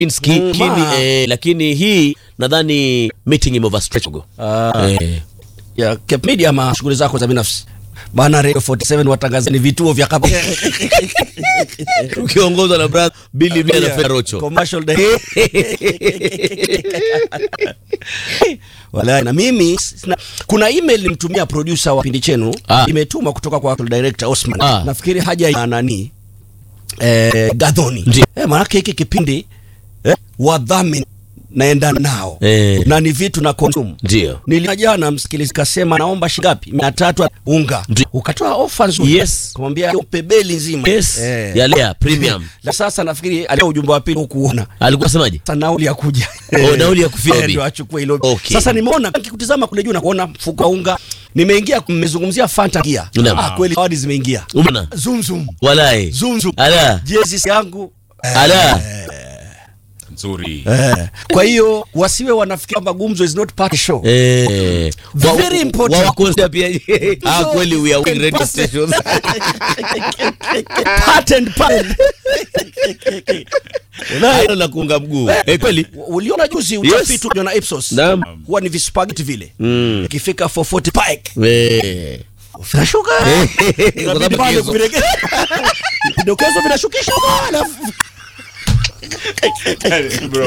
Inski, Mm, lakini, ma. eh, lakini hii nadhani meeting ime overstretch kidogo. Ah, Eh, ya Cape Media ama shughuli zako za binafsi bana Radio 47 watangazani vituo vya kapa ukiongozwa na brother Billy Mia na Fred Rocho. commercial day Wala, na mimi sina, kuna email nimtumia producer wa kipindi chenu Ah. imetuma kutoka kwa director Osman Ah. nafikiri haja ya nani eh, Gadhoni Ndio. eh, maanake hiki kipindi eh, wadhamini naenda nao Eh. na ni vitu na consume Ndio. Nilina jana msikilizi kasema naomba shilingi mia tatu unga, Ndio. ukatoa ofa nzuri, Yes. kumwambia hiyo pebeli nzima Yes. Eh. Ya lea premium. Na sasa nafikiri alio ujumbe wa pili hukuona Alikuwa semaje? sasa nauli ya kuja Oh, nauli ya kufika Eh, bi. ndio achukue hilo Okay. sasa nimeona nikikutizama kule juu na kuona mfuko wa unga nimeingia mmezungumzia Fanta gia Naam. ah, kweli zawadi zimeingia Umeona? zoom zoom Walai. zoom zoom Ala. jezi yangu Ala. nzuri eh. kwa hiyo wasiwe wanafikiri kwamba gumzo is not part of the show Eh, wa- Very important. wa- wakonsia pia ah, kweli we are winning radio stations. part and part Hilo la kuunga mguu. Eh, kweli? uliona juzi Yes. utafiti yes. na Ipsos Naam. huwa ni vispageti vile Mm. ikifika 440 pike Eh. vinashuka Kwa Inabidi sababu pale kizo. kuviregea. vidokezo vinashukisha alafu Bro.